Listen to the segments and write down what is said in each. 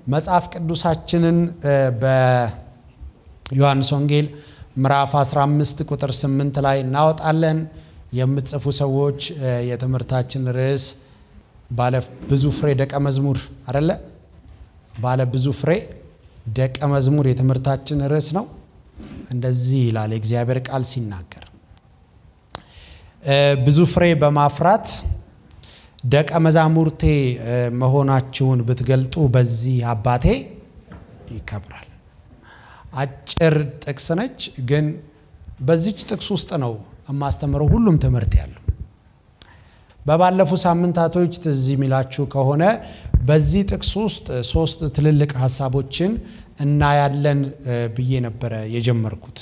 መጽሐፍ ቅዱሳችንን በዮሐንስ ወንጌል ምዕራፍ 15 ቁጥር 8 ላይ እናወጣለን። የምትጽፉ ሰዎች የትምህርታችን ርዕስ ባለ ብዙ ፍሬ ደቀ መዝሙር አደለ? ባለ ብዙ ፍሬ ደቀ መዝሙር የትምህርታችን ርዕስ ነው። እንደዚህ ይላል የእግዚአብሔር ቃል ሲናገር ብዙ ፍሬ በማፍራት ደቀ መዛሙርቴ መሆናችሁን ብትገልጡ በዚህ አባቴ ይከብራል። አጭር ጥቅስ ነች፣ ግን በዚች ጥቅስ ውስጥ ነው የማስተምረው ሁሉም ትምህርት ያለው። በባለፉ ሳምንታቶች ትዝ የሚላችሁ ከሆነ በዚህ ጥቅስ ውስጥ ሶስት ትልልቅ ሀሳቦችን እናያለን ብዬ ነበረ የጀመርኩት።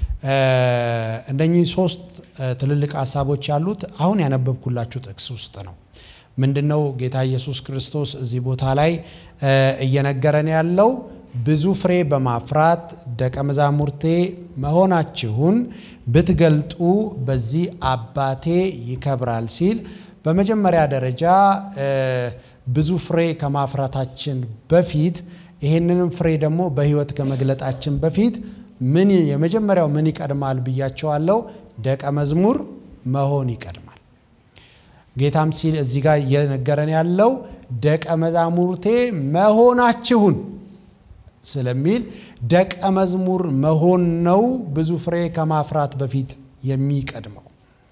እነኚህ ሶስት ትልልቅ ሀሳቦች ያሉት አሁን ያነበብኩላችሁ ጥቅስ ውስጥ ነው። ምንድነው ጌታ ኢየሱስ ክርስቶስ እዚህ ቦታ ላይ እየነገረን ያለው? ብዙ ፍሬ በማፍራት ደቀ መዛሙርቴ መሆናችሁን ብትገልጡ በዚህ አባቴ ይከብራል ሲል በመጀመሪያ ደረጃ ብዙ ፍሬ ከማፍራታችን በፊት ይህንንም ፍሬ ደግሞ በሕይወት ከመግለጣችን በፊት ምን የመጀመሪያው ምን ይቀድማል ብያቸዋለሁ? ደቀ መዝሙር መሆን ይቀድማል። ጌታም ሲል እዚህ ጋር እየነገረን ያለው ደቀ መዛሙርቴ መሆናችሁን ስለሚል ደቀ መዝሙር መሆን ነው ብዙ ፍሬ ከማፍራት በፊት የሚቀድመው።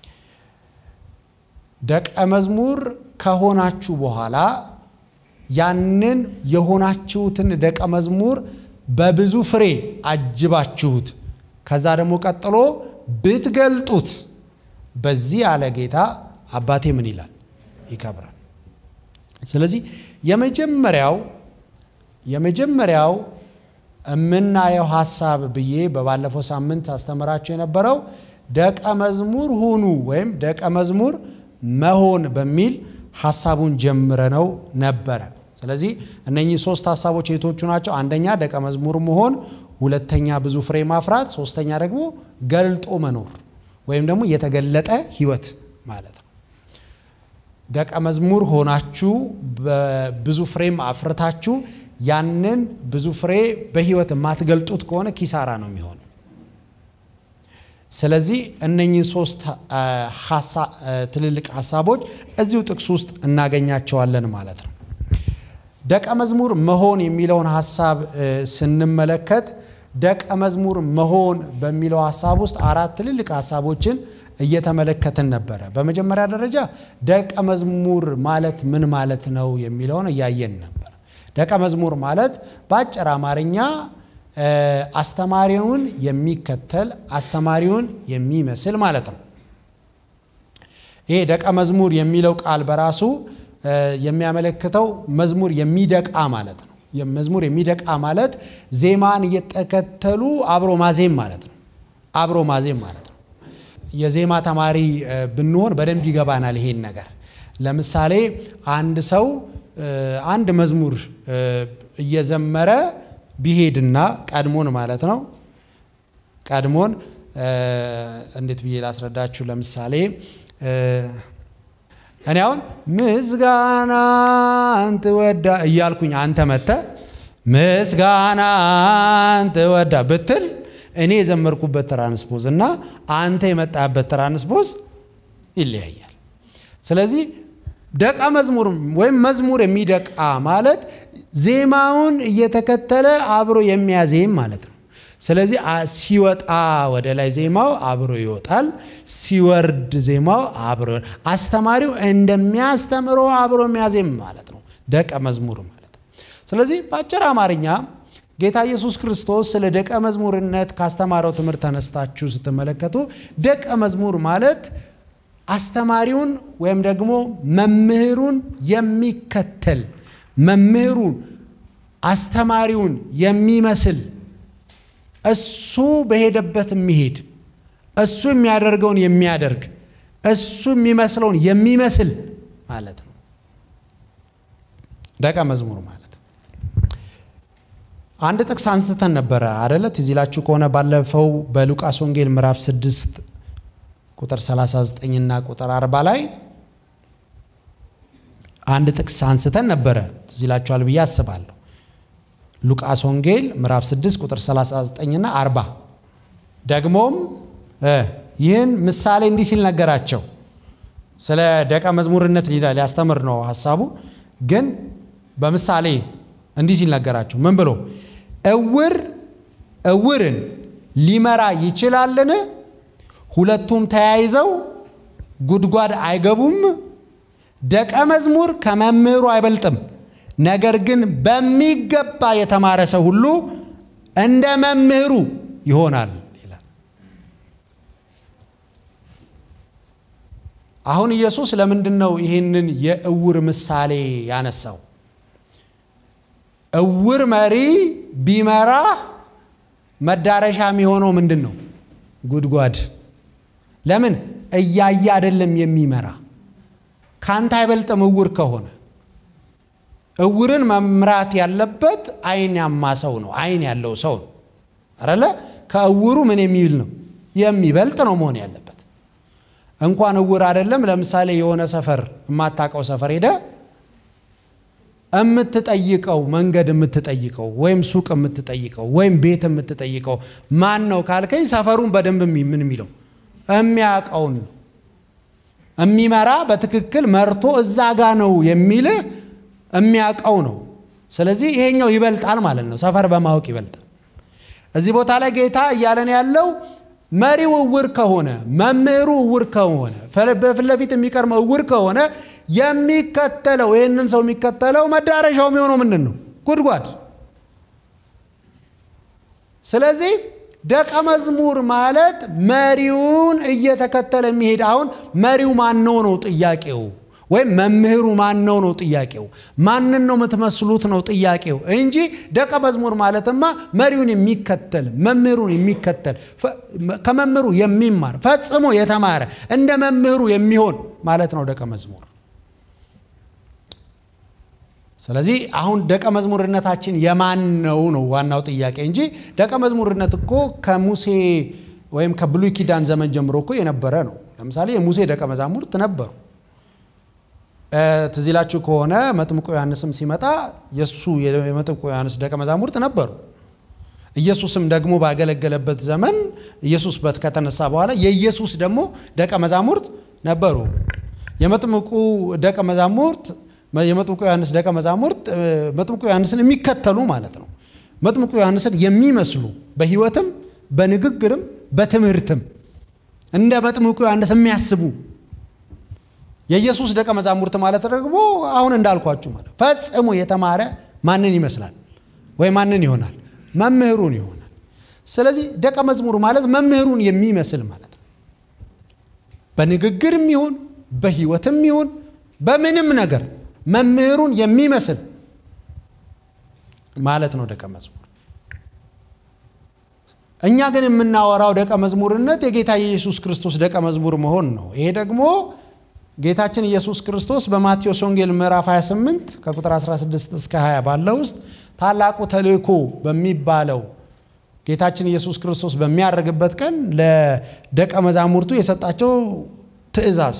ደቀ መዝሙር ከሆናችሁ በኋላ ያንን የሆናችሁትን ደቀ መዝሙር በብዙ ፍሬ አጅባችሁት ከዛ ደግሞ ቀጥሎ ብትገልጡት በዚህ አለ ጌታ አባቴ ምን ይላል? ይከብራል። ስለዚህ የመጀመሪያው የመጀመሪያው የምናየው ሀሳብ ብዬ በባለፈው ሳምንት አስተምራችሁ የነበረው ደቀ መዝሙር ሁኑ ወይም ደቀ መዝሙር መሆን በሚል ሀሳቡን ጀምረነው ነበረ። ስለዚህ እነኚህ ሶስት ሀሳቦች የቶቹ ናቸው? አንደኛ ደቀ መዝሙር መሆን፣ ሁለተኛ ብዙ ፍሬ ማፍራት፣ ሶስተኛ ደግሞ ገልጦ መኖር ወይም ደግሞ የተገለጠ ሕይወት ማለት ነው። ደቀ መዝሙር ሆናችሁ ብዙ ፍሬም አፍርታችሁ ያንን ብዙ ፍሬ በሕይወት የማትገልጡት ከሆነ ኪሳራ ነው የሚሆነው። ስለዚህ እነኚህ ሶስት ትልልቅ ሀሳቦች እዚሁ ጥቅስ ውስጥ እናገኛቸዋለን ማለት ነው። ደቀ መዝሙር መሆን የሚለውን ሀሳብ ስንመለከት ደቀ መዝሙር መሆን በሚለው ሀሳብ ውስጥ አራት ትልልቅ ሀሳቦችን እየተመለከትን ነበረ። በመጀመሪያ ደረጃ ደቀ መዝሙር ማለት ምን ማለት ነው የሚለውን እያየን ነበር። ደቀ መዝሙር ማለት በአጭር አማርኛ አስተማሪውን የሚከተል አስተማሪውን የሚመስል ማለት ነው። ይሄ ደቀ መዝሙር የሚለው ቃል በራሱ የሚያመለክተው መዝሙር የሚደቃ ማለት ነው። መዝሙር የሚደቃ ማለት ዜማን እየተከተሉ አብሮ ማዜም ማለት ነው። አብሮ ማዜም ማለት ነው። የዜማ ተማሪ ብንሆን በደንብ ይገባናል ይሄን ነገር። ለምሳሌ አንድ ሰው አንድ መዝሙር እየዘመረ ቢሄድና ቀድሞን ማለት ነው ቀድሞን እንዴት ብዬ ላስረዳችሁ? ለምሳሌ እኔ አሁን ምስጋና አንተ ወዳ እያልኩኝ አንተ መተ ምስጋና አንተ ወዳ ብትል እኔ የዘመርኩበት ትራንስፖዝ እና አንተ የመጣበት ትራንስፖዝ ይለያያል። ስለዚህ ደቀ መዝሙር ወይም መዝሙር የሚደቃ ማለት ዜማውን እየተከተለ አብሮ የሚያዜም ማለት ነው። ስለዚህ ሲወጣ ወደ ላይ ዜማው አብሮ ይወጣል፣ ሲወርድ ዜማው አብሮ አስተማሪው እንደሚያስተምረው አብሮ የሚያዜም ማለት ነው ደቀ መዝሙር ማለት። ስለዚህ በአጭር አማርኛ ጌታ ኢየሱስ ክርስቶስ ስለ ደቀ መዝሙርነት ካስተማረው ትምህርት ተነስታችሁ ስትመለከቱ ደቀ መዝሙር ማለት አስተማሪውን ወይም ደግሞ መምህሩን የሚከተል መምህሩን አስተማሪውን የሚመስል እሱ በሄደበት የሚሄድ እሱ የሚያደርገውን የሚያደርግ እሱ የሚመስለውን የሚመስል ማለት ነው ደቀ መዝሙር ማለት። አንድ ጥቅስ አንስተን ነበረ አደለ? ትዝ ይላችሁ ከሆነ ባለፈው በሉቃስ ወንጌል ምዕራፍ 6 ቁጥር 39 እና ቁጥር 40 ላይ አንድ ጥቅስ አንስተን ነበረ። ትዝ ይላችኋል ብዬ አስባለሁ። ሉቃስ ወንጌል ምዕራፍ 6 ቁጥር 39 እና 40 ደግሞም ይህን ምሳሌ እንዲህ ሲል ነገራቸው። ስለ ደቀ መዝሙርነት ሊያስተምር ነው ሀሳቡ። ግን በምሳሌ እንዲህ ሲል ነገራቸው። ምን ብሎ እውር እውርን ሊመራ ይችላልን? ሁለቱም ተያይዘው ጉድጓድ አይገቡም? ደቀ መዝሙር ከመምህሩ አይበልጥም። ነገር ግን በሚገባ የተማረ ሰው ሁሉ እንደ መምህሩ ይሆናል ይላል። አሁን ኢየሱስ ለምንድን ነው ይህንን የእውር ምሳሌ ያነሳው? እውር መሪ ቢመራ መዳረሻ የሚሆነው ምንድን ነው? ጉድጓድ። ለምን? እያየ አይደለም የሚመራ። ካንተ አይበልጥም እውር ከሆነ እውርን መምራት ያለበት አይን ያማ ሰው ነው። አይን ያለው ሰው ነው አረለ ከእውሩ ምን የሚል ነው የሚበልጥ ነው መሆን ያለበት። እንኳን እውር አይደለም። ለምሳሌ የሆነ ሰፈር የማታውቀው ሰፈር ሄደ የምትጠይቀው መንገድ የምትጠይቀው ወይም ሱቅ የምትጠይቀው ወይም ቤት የምትጠይቀው ማን ነው ካልከኝ ሰፈሩን በደንብ ምን የሚለው የሚያውቀውን ነው የሚመራ በትክክል መርቶ እዛ ጋ ነው የሚልህ የሚያውቀው ነው። ስለዚህ ይሄኛው ይበልጣል ማለት ነው። ሰፈር በማወቅ ይበልጣል። እዚህ ቦታ ላይ ጌታ እያለን ያለው መሪው እውር ከሆነ መምህሩ እውር ከሆነ በፊት ለፊት የሚቀርመው እውር ከሆነ የሚከተለው ይህንን ሰው የሚከተለው መዳረሻው የሚሆነው ምንድን ነው? ጉድጓድ። ስለዚህ ደቀ መዝሙር ማለት መሪውን እየተከተለ የሚሄድ አሁን መሪው ማነው ነው ጥያቄው ወይም መምህሩ ማነው ነው ጥያቄው። ማንን ነው የምትመስሉት ነው ጥያቄው እንጂ ደቀ መዝሙር ማለትማ መሪውን የሚከተል መምህሩን የሚከተል ከመምህሩ የሚማር ፈጽሞ የተማረ እንደ መምህሩ የሚሆን ማለት ነው ደቀ መዝሙር። ስለዚህ አሁን ደቀ መዝሙርነታችን የማን ነው ነው ዋናው ጥያቄ እንጂ ደቀ መዝሙርነት እኮ ከሙሴ ወይም ከብሉይ ኪዳን ዘመን ጀምሮ እኮ የነበረ ነው። ለምሳሌ የሙሴ ደቀ መዛሙርት ነበሩ። ትዝ ይላችሁ ከሆነ መጥምቆ ዮሐንስም ሲመጣ የእሱ የመጥምቆ ዮሐንስ ደቀ መዛሙርት ነበሩ። ኢየሱስም ደግሞ ባገለገለበት ዘመን ኢየሱስ ከተነሳ በኋላ የኢየሱስ ደግሞ ደቀ መዛሙርት ነበሩ። የመጥምቁ ደቀ መዛሙርት የመጥምቁ ዮሐንስ ደቀ መዛሙርት መጥምቁ ዮሐንስን የሚከተሉ ማለት ነው። መጥምቁ ዮሐንስን የሚመስሉ በሕይወትም በንግግርም በትምህርትም እንደ መጥምቁ ዮሐንስ የሚያስቡ የኢየሱስ ደቀ መዛሙርት ማለት ደግሞ አሁን እንዳልኳችሁ ማለት ፈጽሞ የተማረ ማንን ይመስላል ወይ ማንን ይሆናል? መምህሩን ይሆናል። ስለዚህ ደቀ መዝሙር ማለት መምህሩን የሚመስል ማለት ነው። በንግግርም ይሁን በሕይወትም ይሁን በምንም ነገር መምህሩን የሚመስል ማለት ነው ደቀ መዝሙር። እኛ ግን የምናወራው ደቀ መዝሙርነት የጌታ የኢየሱስ ክርስቶስ ደቀ መዝሙር መሆን ነው። ይሄ ደግሞ ጌታችን ኢየሱስ ክርስቶስ በማቴዎስ ወንጌል ምዕራፍ 28 ከቁጥር 16 እስከ 20 ባለው ውስጥ ታላቁ ተልእኮ በሚባለው ጌታችን ኢየሱስ ክርስቶስ በሚያደርግበት ቀን ለደቀ መዛሙርቱ የሰጣቸው ትእዛዝ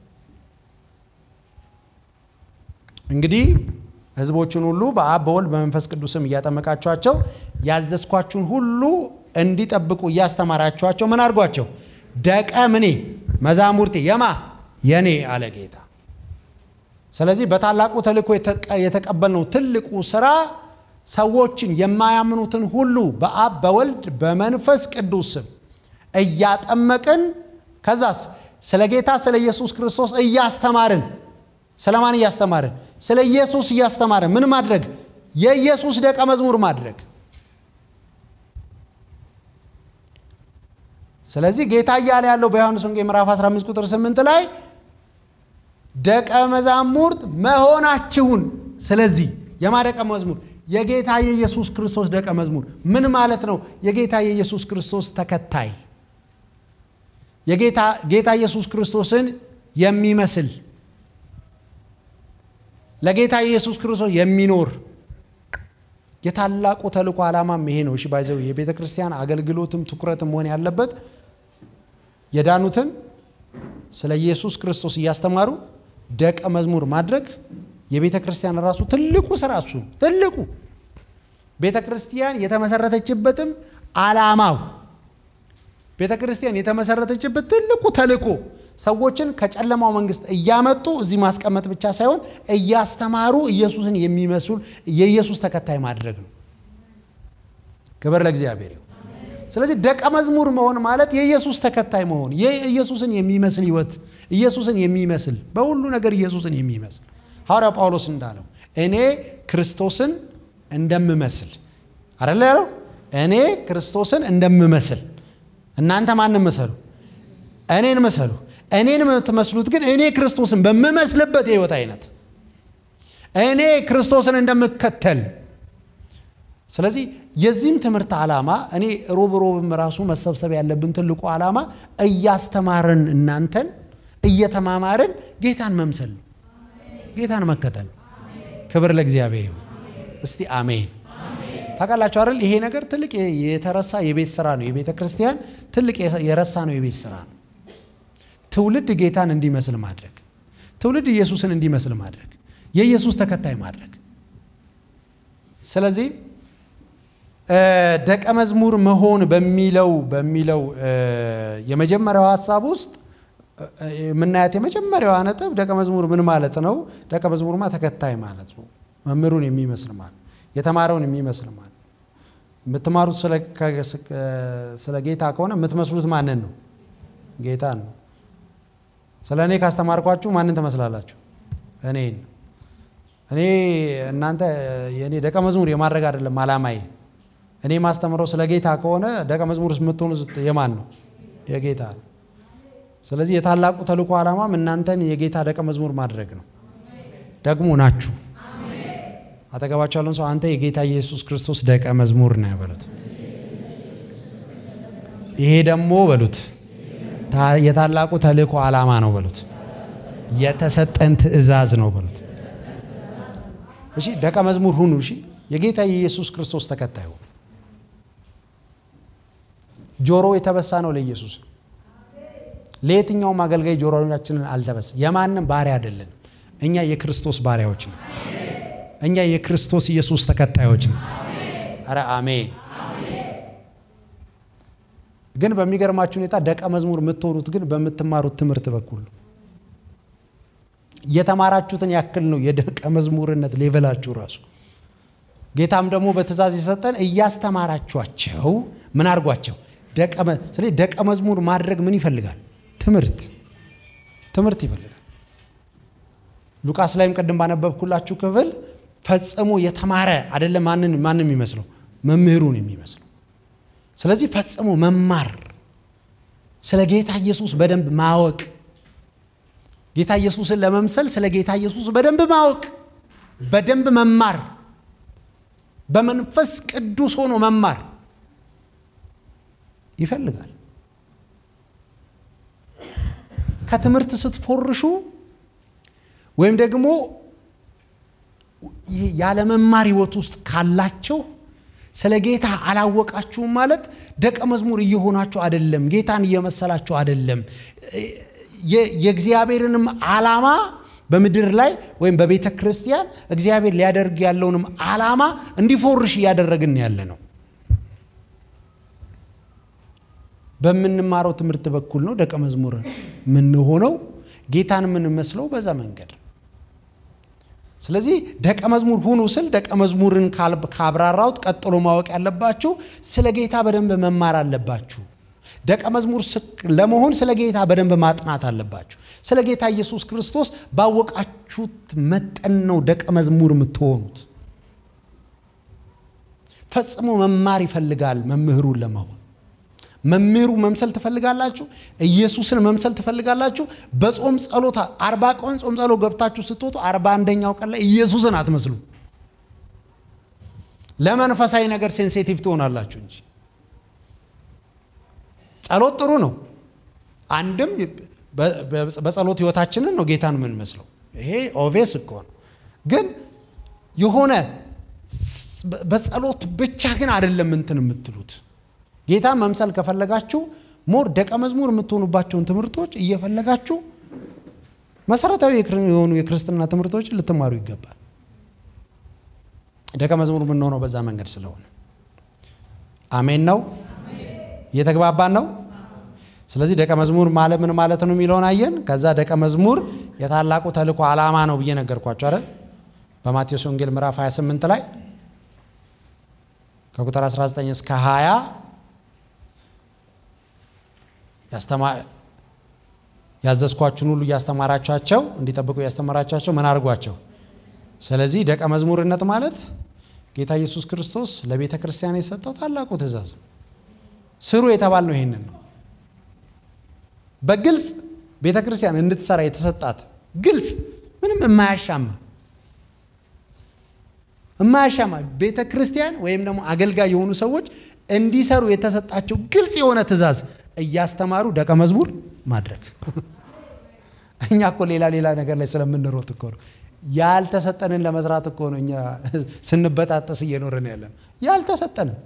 እንግዲህ ሕዝቦችን ሁሉ በአብ በወልድ በመንፈስ ቅዱስም እያጠመቃችኋቸው ያዘዝኳችሁን ሁሉ እንዲጠብቁ እያስተማራችኋቸው ምን አድርጓቸው? ደቀ ምኔ መዛሙርቴ የማ የኔ አለ ጌታ። ስለዚህ በታላቁ ተልእኮ የተቀበልነው ትልቁ ስራ ሰዎችን የማያምኑትን ሁሉ በአብ በወልድ በመንፈስ ቅዱስ ስም እያጠመቅን ከዛስ ስለ ጌታ ስለ ኢየሱስ ክርስቶስ እያስተማርን ስለማን እያስተማርን? ስለ ኢየሱስ እያስተማርን ምን ማድረግ? የኢየሱስ ደቀ መዝሙር ማድረግ። ስለዚህ ጌታ እያለ ያለው በዮሐንስ ወንጌል ምዕራፍ 15 ቁጥር 8 ላይ ደቀ መዛሙርት መሆናችሁን ስለዚህ የማ ደቀ መዝሙር የጌታ የኢየሱስ ክርስቶስ ደቀ መዝሙር ምን ማለት ነው? የጌታ የኢየሱስ ክርስቶስ ተከታይ የጌታ ጌታ ኢየሱስ ክርስቶስን የሚመስል ለጌታ ኢየሱስ ክርስቶስ የሚኖር የታላቁ ተልእኮ ዓላማም ይሄ ነው። እሺ ባይዘው የቤተ ክርስቲያን አገልግሎትም ትኩረትም መሆን ያለበት የዳኑትን ስለ ኢየሱስ ክርስቶስ እያስተማሩ ደቀ መዝሙር ማድረግ የቤተ ክርስቲያን ራሱ ትልቁ ስራ እሱ ትልቁ ቤተ ክርስቲያን የተመሰረተችበትም ዓላማው ቤተ ክርስቲያን የተመሰረተችበት ትልቁ ተልእኮ ሰዎችን ከጨለማው መንግስት እያመጡ እዚህ ማስቀመጥ ብቻ ሳይሆን እያስተማሩ ኢየሱስን የሚመስሉ የኢየሱስ ተከታይ ማድረግ ነው። ክብር ለእግዚአብሔር ይሁን። ስለዚህ ደቀ መዝሙር መሆን ማለት የኢየሱስ ተከታይ መሆን፣ የኢየሱስን የሚመስል ህይወት፣ ኢየሱስን የሚመስል በሁሉ ነገር ኢየሱስን የሚመስል ሐዋርያው ጳውሎስ እንዳለው እኔ ክርስቶስን እንደምመስል አደለ ያለው። እኔ ክርስቶስን እንደምመስል እናንተ ማንም መሰሉ? እኔን መሰሉ። እኔን የምትመስሉት ግን እኔ ክርስቶስን በምመስልበት የህይወት አይነት እኔ ክርስቶስን እንደምከተል ስለዚህ የዚህም ትምህርት ዓላማ እኔ ሮብ ሮብም ራሱ መሰብሰብ ያለብን ትልቁ ዓላማ እያስተማርን እናንተን እየተማማርን ጌታን መምሰል ነው፣ ጌታን መከተል። ክብር ለእግዚአብሔር ይሁን። እስቲ አሜን። ታውቃላችሁ አይደል? ይሄ ነገር ትልቅ የተረሳ የቤት ስራ ነው። የቤተ ክርስቲያን ትልቅ የረሳ ነው የቤት ስራ ነው። ትውልድ ጌታን እንዲመስል ማድረግ፣ ትውልድ ኢየሱስን እንዲመስል ማድረግ፣ የኢየሱስ ተከታይ ማድረግ። ስለዚህ ደቀ መዝሙር መሆን በሚለው በሚለው የመጀመሪያው ሀሳብ ውስጥ የምናያት የመጀመሪያዋ ነጥብ ደቀ መዝሙር ምን ማለት ነው? ደቀ መዝሙርማ ተከታይ ማለት ነው። መምህሩን የሚመስል ማለት የተማረውን የሚመስል ማለት ነው። የምትማሩት ስለ ጌታ ከሆነ የምትመስሉት ማንን ነው? ጌታን ነው። ስለ እኔ ካስተማርኳችሁ ማንን ትመስላላችሁ? እኔን። እኔ እናንተ የእኔ ደቀ መዝሙር የማድረግ አይደለም አላማዬ። እኔ ማስተምረው ስለ ጌታ ከሆነ ደቀ መዝሙር የምትሆኑት የማን ነው? የጌታ ነው። ስለዚህ የታላቁ ተልእኮ ዓላማም እናንተን የጌታ ደቀ መዝሙር ማድረግ ነው። ደግሞ ናችሁ። አጠገባቸው ያለውን ሰው አንተ የጌታ ኢየሱስ ክርስቶስ ደቀ መዝሙር ነህ በሉት። ይሄ ደግሞ በሉት የታላቁ ተልእኮ ዓላማ ነው በሉት። የተሰጠን ትእዛዝ ነው በሉት። እሺ ደቀ መዝሙር ሁኑ። እሺ የጌታ የኢየሱስ ክርስቶስ ተከታይ ሁኑ። ጆሮ የተበሳ ነው ለኢየሱስ ነው። ለየትኛውም አገልጋይ ጆሮቻችንን አልተበስ የማንም ባሪያ አይደለንም። እኛ የክርስቶስ ባሪያዎች ነን። እኛ የክርስቶስ ኢየሱስ ተከታዮች ነን። አረ አሜን። ግን በሚገርማችሁ ሁኔታ ደቀ መዝሙር የምትሆኑት ግን በምትማሩት ትምህርት በኩል ነው። የተማራችሁትን ያክል ነው የደቀ መዝሙርነት ሌቨላችሁ ራሱ። ጌታም ደግሞ በትእዛዝ የሰጠን እያስተማራችኋቸው ምን አድርጓቸው ደቀ ስለዚህ ደቀ መዝሙር ማድረግ ምን ይፈልጋል? ትምህርት ትምህርት ይፈልጋል። ሉቃስ ላይም ቅድም ባነበብኩላችሁ ክፍል ፈጽሞ የተማረ አይደለም ማንን ማንም የሚመስለው መምህሩን የሚመስለው። ስለዚህ ፈጽሞ መማር፣ ስለ ጌታ ኢየሱስ በደንብ ማወቅ፣ ጌታ ኢየሱስን ለመምሰል ስለ ጌታ ኢየሱስ በደንብ ማወቅ፣ በደንብ መማር፣ በመንፈስ ቅዱስ ሆኖ መማር ይፈልጋል። ከትምህርት ስትፎርሹ ወይም ደግሞ ያለመማር ህይወት ውስጥ ካላቸው ስለ ጌታ አላወቃችሁም ማለት ደቀ መዝሙር እየሆናችሁ አይደለም፣ ጌታን እየመሰላችሁ አይደለም። የእግዚአብሔርንም ዓላማ በምድር ላይ ወይም በቤተ ክርስቲያን እግዚአብሔር ሊያደርግ ያለውንም ዓላማ እንዲፎርሽ እያደረግን ያለ ነው። በምንማረው ትምህርት በኩል ነው ደቀ መዝሙር የምንሆነው። ጌታን የምንመስለው በዛ መንገድ። ስለዚህ ደቀ መዝሙር ሁኑ ስል ደቀ መዝሙርን ካብራራውት ቀጥሎ ማወቅ ያለባችሁ ስለ ጌታ በደንብ መማር አለባችሁ። ደቀ መዝሙር ለመሆን ስለ ጌታ በደንብ ማጥናት አለባችሁ። ስለ ጌታ ኢየሱስ ክርስቶስ ባወቃችሁት መጠን ነው ደቀ መዝሙር የምትሆኑት። ፈጽሞ መማር ይፈልጋል መምህሩን ለመሆን መምህሩ መምሰል ትፈልጋላችሁ? ኢየሱስን መምሰል ትፈልጋላችሁ? በጾም ጸሎት አርባ ቀን ጾም ጸሎት ገብታችሁ ስትወጡ አርባ አንደኛው ቀን ላይ ኢየሱስን አትመስሉ። ለመንፈሳዊ ነገር ሴንሲቲቭ ትሆናላችሁ እንጂ ጸሎት ጥሩ ነው። አንድም በጸሎት ህይወታችንን ነው ጌታን የምንመስለው። ይሄ ኦቬስ እኮ ነው። ግን የሆነ በጸሎት ብቻ ግን አይደለም እንትን የምትሉት ጌታ መምሰል ከፈለጋችሁ ሞር ደቀ መዝሙር የምትሆኑባቸውን ትምህርቶች እየፈለጋችሁ መሰረታዊ የሆኑ የክርስትና ትምህርቶችን ልትማሩ ይገባል። ደቀ መዝሙር የምንሆነው በዛ መንገድ ስለሆነ አሜን ነው። እየተግባባን ነው። ስለዚህ ደቀ መዝሙር ማለት ምን ማለት ነው የሚለውን አየን። ከዛ ደቀ መዝሙር የታላቁ ተልእኮ ዓላማ ነው ብዬ ነገርኳቸው አይደል? በማቴዎስ ወንጌል ምዕራፍ 28 ላይ ከቁጥር 19 እስከ 20 ያዘዝኳችሁን ሁሉ እያስተማራችኋቸው እንዲጠብቁ እያስተማራችኋቸው ምን አድርጓቸው። ስለዚህ ደቀ መዝሙርነት ማለት ጌታ ኢየሱስ ክርስቶስ ለቤተ ክርስቲያን የሰጠው ታላቁ ትእዛዝ ነው። ስሩ የተባልነው ይሄንን ነው። በግልጽ ቤተ ክርስቲያን እንድትሰራ የተሰጣት ግልጽ ምንም የማያሻማ የማያሻማ ቤተ ክርስቲያን ወይም ደግሞ አገልጋይ የሆኑ ሰዎች እንዲሰሩ የተሰጣቸው ግልጽ የሆነ ትእዛዝ እያስተማሩ ደቀ መዝሙር ማድረግ። እኛ እኮ ሌላ ሌላ ነገር ላይ ስለምንሮጥ እኮ ነው ያልተሰጠንን ለመስራት እኮ ነው እኛ ስንበጣጠስ እየኖርን ያለን ያልተሰጠንን።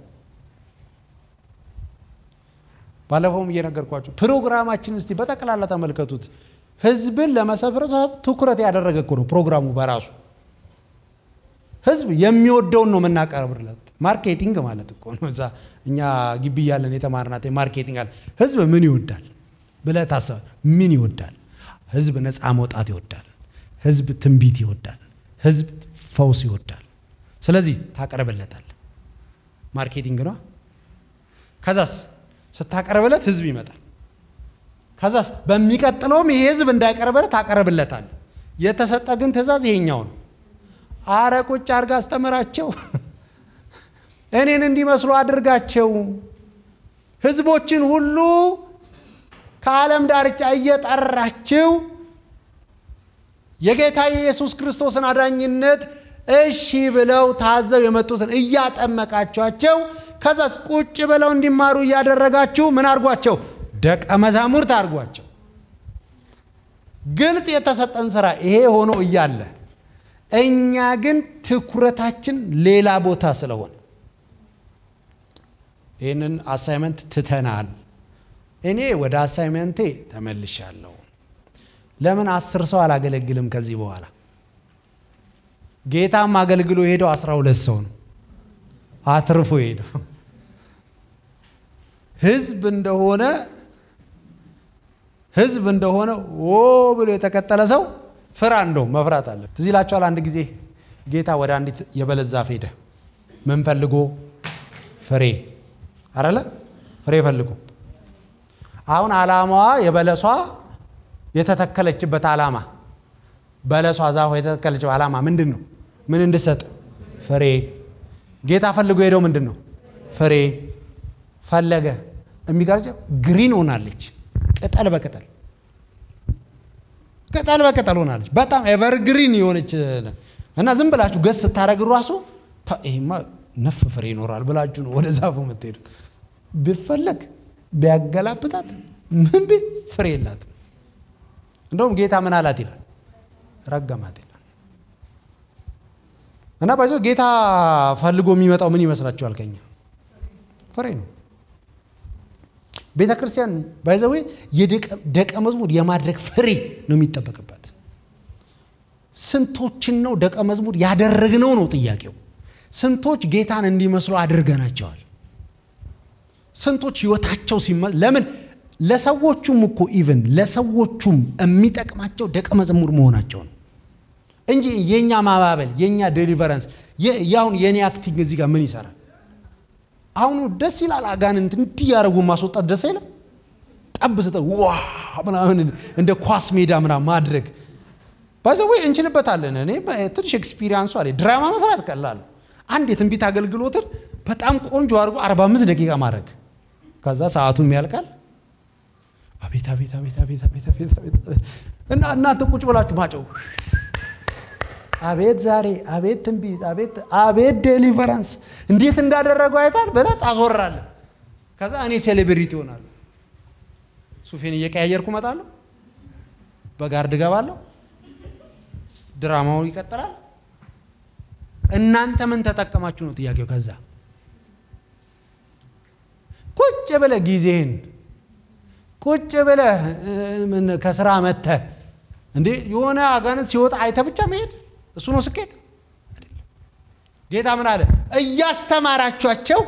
ባለፈውም እየነገርኳችሁ ፕሮግራማችን እስቲ በጠቅላላ ተመልከቱት። ህዝብን ለመሰብሰብ ትኩረት ያደረገ እኮ ነው ፕሮግራሙ በራሱ። ህዝብ የሚወደውን ነው የምናቀርብለት። ማርኬቲንግ ማለት እኮ ነው። እዛ እኛ ግቢ እያለን የተማርናት ማርኬቲንግ አለ። ህዝብ ምን ይወዳል ብለህ ታስበህ፣ ምን ይወዳል? ህዝብ ነፃ መውጣት ይወዳል። ህዝብ ትንቢት ይወዳል። ህዝብ ፈውስ ይወዳል። ስለዚህ ታቀርብለታል። ማርኬቲንግ ነው። ከዛስ ስታቀርብለት ህዝብ ይመጣል። ከዛስ በሚቀጥለውም ይሄ ህዝብ እንዳይቀርብለት ታቀርብለታል። የተሰጠ ግን ትእዛዝ ይሄኛው ነው። አረ ቁጭ አድርጋ አስተምራቸው፣ እኔን እንዲመስሉ አድርጋቸው፣ ህዝቦችን ሁሉ ከዓለም ዳርቻ እየጠራችው የጌታ የኢየሱስ ክርስቶስን አዳኝነት እሺ ብለው ታዘው የመጡትን እያጠመቃችኋቸው ከዛ ቁጭ ብለው እንዲማሩ እያደረጋችሁ ምን አድርጓቸው? ደቀ መዛሙርት አድርጓቸው። ግልጽ የተሰጠን ስራ ይሄ ሆኖ እያለ እኛ ግን ትኩረታችን ሌላ ቦታ ስለሆነ ይህንን አሳይመንት ትተናል። እኔ ወደ አሳይመንቴ ተመልሻለሁ። ለምን አስር ሰው አላገለግልም ከዚህ በኋላ? ጌታም አገልግሎ ሄደው አስራ ሁለት ሰው ነው አትርፎ ሄደው ህዝብ እንደሆነ ህዝብ እንደሆነ ኦ ብሎ የተከተለ ሰው ፍራ፣ እንደው መፍራት አለ። ትዝ ይላችኋል። አንድ ጊዜ ጌታ ወደ አንዲት የበለስ ዛፍ ሄደ። ምን ፈልጎ? ፍሬ አረለ ፍሬ ፈልጎ። አሁን ዓላማዋ የበለሷ የተተከለችበት ዓላማ በለሷ ዛፏ የተተከለችው ዓላማ ምንድን ነው? ምን እንድሰጥ? ፍሬ። ጌታ ፈልጎ ሄደው ምንድን ነው? ፍሬ ፈለገ። የሚጋርጨው ግሪን ሆናለች። ቅጠል በቅጠል ቅጠል በቅጠል ሆናለች። በጣም ኤቨርግሪን የሆነች እና ዝም ብላችሁ ገስ ስታደረግ ራሱ ይሄማ ነፍ ፍሬ ይኖራል ብላችሁ ነው ወደ ዛፉ የምትሄዱት። ቢፈለግ ቢያገላብጣት ምን ቢል ፍሬ የላትም። እንደውም ጌታ ምን አላት ይላል ረገማት ይላል። እና ባይዞ ጌታ ፈልጎ የሚመጣው ምን ይመስላችኋል? ከኛ ፍሬ ነው። ቤተ ክርስቲያን ባይዘዌ የደቀ መዝሙር የማድረግ ፍሬ ነው የሚጠበቅበት። ስንቶችን ነው ደቀ መዝሙር ያደረግነው ነው ጥያቄው። ስንቶች ጌታን እንዲመስሉ አድርገናቸዋል? ስንቶች ህይወታቸው ሲመ ለምን ለሰዎቹም እኮ ኢቭን ለሰዎቹም የሚጠቅማቸው ደቀ መዝሙር መሆናቸው ነው እንጂ የእኛ ማባበል የእኛ ዴሊቨረንስ ያሁን የእኔ አክቲንግ እዚህ ጋር ምን ይሰራል? አሁኑ ደስ ይላል። አጋንንት እንዲህ ያደረጉ ማስወጣት ደስ አይልም? ጠብ ስጠ ዋ ምናምን እንደ ኳስ ሜዳ ምናምን ማድረግ ባይዘወይ እንችልበታለን። እኔ ትንሽ ኤክስፒሪያንሱ አለ። ድራማ መስራት ቀላል። አንድ የትንቢት አገልግሎትን በጣም ቆንጆ አድርጎ 45 ደቂቃ ማድረግ ከዛ ሰዓቱም ያልቃል። አቤት አቤት አቤት አቤት አቤት አቤት አቤት እና እናንተ ቁጭ ብላችሁ ማጨው አቤት ዛሬ አቤት ትንቢት አቤት አቤት ዴሊቨራንስ እንዴት እንዳደረገው አይታል ብለህ ታስወራለህ። ከዛ እኔ ሴሌብሪቲ ሆናለሁ። ሱፌን እየቀያየርኩ እመጣለሁ። በጋርድ እገባለሁ። ድራማው ይቀጥላል። እናንተ ምን ተጠቀማችሁ ነው ጥያቄው። ከዛ ቁጭ ብለህ ጊዜህን ቁጭ ብለህ ከስራ መጥተህ እንዴ የሆነ አጋንንት ሲወጣ አይተህ ብቻ መሄድ እሱ ነው ስኬት? ጌታ ምን አለ? እያስተማራችኋቸው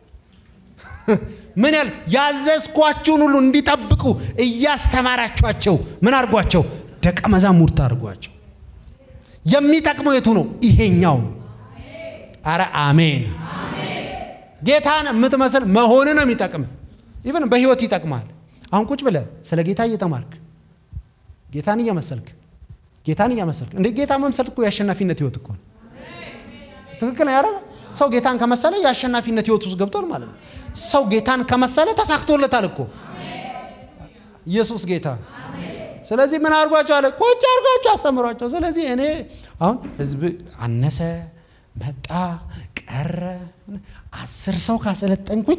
ምን ያል ያዘዝኳችሁን ሁሉ እንዲጠብቁ እያስተማራችኋቸው ምን አድርጓቸው? ደቀ መዛሙርት አድርጓቸው። የሚጠቅመው የቱ ነው? ይሄኛው ነው። አረ አሜን። ጌታን የምትመስል መሆን ነው የሚጠቅም። ኢቨን በህይወት ይጠቅማል። አሁን ቁጭ ብለህ ስለ ጌታ እየተማርክ ጌታን እየመሰልክ ጌታን እያመሰልክ እንደ ጌታ መምሰል እኮ የአሸናፊነት ህይወት እኮ ነው። ትክክል ያረ ሰው ጌታን ከመሰለ የአሸናፊነት ህይወት ውስጥ ገብቷል ማለት ነው። ሰው ጌታን ከመሰለ ተሳክቶለታል እኮ ኢየሱስ ጌታ። ስለዚህ ምን አድርጓቸው አለ? ቁጭ አድርጓቸው አስተምሯቸው። ስለዚህ እኔ አሁን ህዝብ አነሰ መጣ ቀረ አስር ሰው ካሰለጠንኩኝ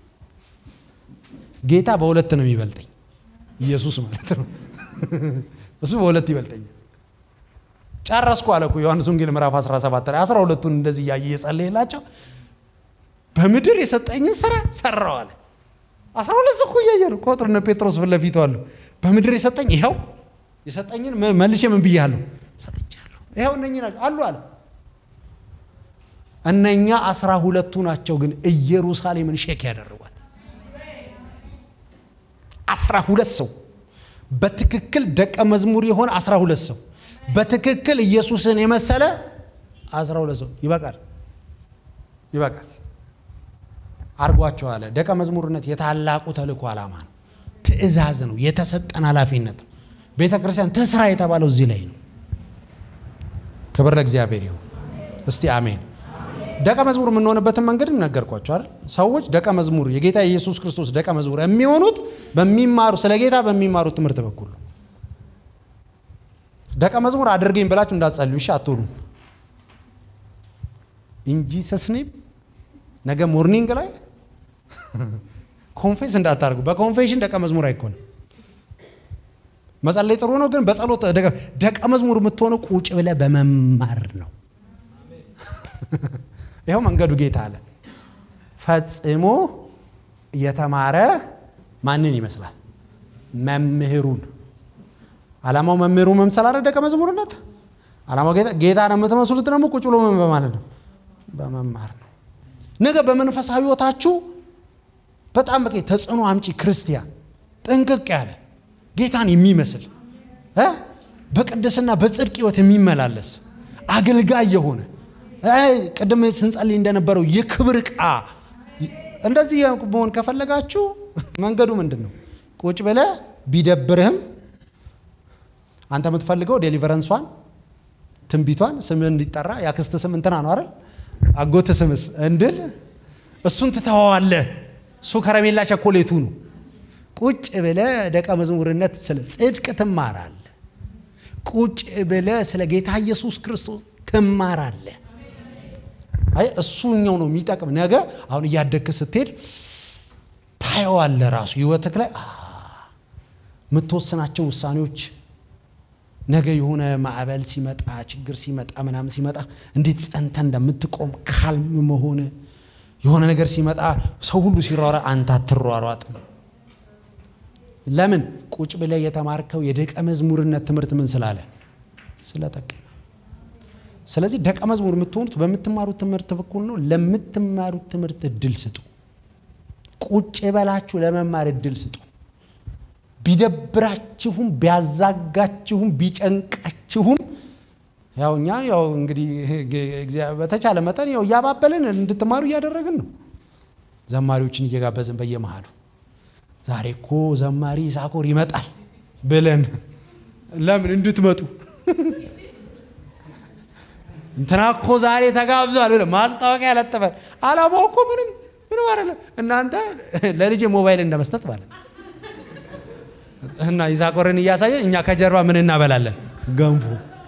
ጌታ በሁለት ነው የሚበልጠኝ። ኢየሱስ ማለት ነው። እሱ በሁለት ይበልጠኛል። ጨረስኩ አለ እኮ ዮሐንስ ወንጌል ምዕራፍ 17 ላይ 12ቱን እንደዚህ እያየ እየጸለየላቸው በምድር የሰጠኝን ስራ ሰራው አለ። 12 እኮ እያየ ነው ቁጥር እነ ጴጥሮስ ፊት ለፊቱ አሉ። በምድር የሰጠኝ ይኸው የሰጠኝን መልሼ ምን ብያለሁ? ሰጥቻለሁ። ይኸው እነኚህ ናቸው አሉ አለ። እነኛ አስራ ሁለቱ ናቸው ግን ኢየሩሳሌምን ሼክ ያደርጓል። አስራ ሁለት ሰው በትክክል ደቀ መዝሙር የሆነ አስራ ሁለት ሰው በትክክል ኢየሱስን የመሰለ አስራ ሁለት ሰው ይበቃል፣ ይበቃል አርጓቸው አለ። ደቀ መዝሙርነት የታላቁ ተልእኮ ዓላማ ነው፣ ትእዛዝ ነው፣ የተሰጠን ኃላፊነት ነው። ቤተ ክርስቲያን ትስራ የተባለው እዚህ ላይ ነው። ክብር ለእግዚአብሔር ይሁን። እስቲ አሜን። ደቀ መዝሙር የምንሆንበትን መንገድ ነገርኳቸው አይደል? ሰዎች ደቀ መዝሙር የጌታ የኢየሱስ ክርስቶስ ደቀ መዝሙር የሚሆኑት በሚማሩ ስለ ጌታ በሚማሩት ትምህርት በኩል ነው። ደቀ መዝሙር አድርገኝ ብላችሁ እንዳትጸልዩ እሺ፣ አትሆኑም። ኢንጂ ሰስኔም ነገ ሞርኒንግ ላይ ኮንፌስ እንዳታደርጉ። በኮንፌሽን ደቀ መዝሙር አይኮንም። መጸለይ ጥሩ ነው፣ ግን በጸሎት ደቀ መዝሙር የምትሆነው ቁጭ ብለህ በመማር ነው። ይኸው መንገዱ ጌታ አለ። ፈጽሞ የተማረ ማንን ይመስላል? መምህሩን። ዓላማው መምህሩ መምሰል አረ ደቀ መዝሙርነት ዓላማው ጌታ ጌታ ነው። የምትመስሉት ደግሞ ቁጭ ብሎ ምን በማለት ነው? በመማር ነው። ነገ በመንፈሳዊ ሕይወታችሁ በጣም በቃ ተጽዕኖ አምጪ ክርስቲያን ጥንቅቅ ያለ ጌታን የሚመስል በቅድስና በጽድቅ ሕይወት የሚመላለስ አገልጋይ የሆነ ቅድም ስንጸልይ እንደነበረው የክብር ዕቃ እንደዚህ መሆን ከፈለጋችሁ መንገዱ ምንድን ነው? ቁጭ ብለህ ቢደብርህም አንተ የምትፈልገው ዴሊቨረንሷን ትንቢቷን ስምህ እንዲጠራ የአክስት ስም እንትና ነው አይደል? አጎት ስምስ እንድል እሱን ትተዋዋለህ። እሱ ከረሜላ ቸኮሌቱ ነው። ቁጭ ብለህ ደቀ መዝሙርነት ስለ ጽድቅ ትማራለህ። ቁጭ ብለህ ስለ ጌታ ኢየሱስ ክርስቶስ ትማራለህ። አይ እሱኛው ነው የሚጠቅም። ነገ አሁን እያደግክ ስትሄድ ታየዋለህ። ራሱ ህይወትክ ላይ የምትወስናቸው ውሳኔዎች ነገ የሆነ ማዕበል ሲመጣ ችግር ሲመጣ ምናምን ሲመጣ እንዴት ጸንተ እንደምትቆም ካልም መሆን የሆነ ነገር ሲመጣ ሰው ሁሉ ሲሯሯ አንተ አትሯሯጥም። ለምን? ቁጭ ብለህ የተማርከው የደቀ መዝሙርነት ትምህርት ምን ስላለ ስለጠቀመ። ስለዚህ ደቀ መዝሙር የምትሆኑት በምትማሩት ትምህርት በኩል ነው። ለምትማሩት ትምህርት እድል ስጡ። ቁጭ በላችሁ ለመማር እድል ስጡ። ቢደብራችሁም ቢያዛጋችሁም ቢጨንቃችሁም ያው እኛ ያው እንግዲህ በተቻለ መጠን ያው እያባበልን እንድትማሩ እያደረግን ነው። ዘማሪዎችን እየጋበዝን በየመሃሉ ዛሬ እኮ ዘማሪ ሳኮር ይመጣል ብለን ለምን እንድትመጡ እንትና እኮ ዛሬ ተጋብዟል ብለን ማስታወቂያ ያለጠፈን አላማው እኮ ምንም ምንም አይደለም። እናንተ ለልጅ ሞባይል እንደመስጠት ማለት ነው። እና ይሳኮርን እያሳየ እኛ ከጀርባ ምን እናበላለን? ገንፎ።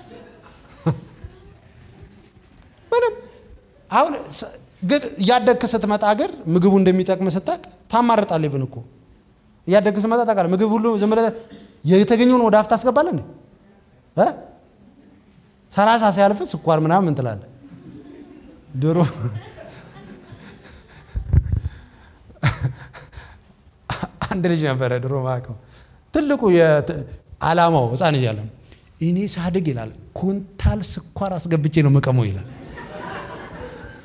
ምንም አሁን ግን እያደግክ ስትመጣ ግን ምግቡ እንደሚጠቅም ስታቅ ታማርጣለህ። ብን እኮ እያደግክ ስትመጣ ታውቃለህ። ምግብ ሁሉ ዝም ብለህ የተገኘውን ወደ አፍ ታስገባለህ እንዴ? ሰላሳ ሲያልፍ ስኳር ምናምን ትላለህ። ድሮ አንድ ልጅ ነበረ ድሮ ማቀው ትልቁ ዓላማው ህፃን እያለ እኔ ሳድግ ይላል ኩንታል ስኳር አስገብቼ ነው መቀመው ይላል።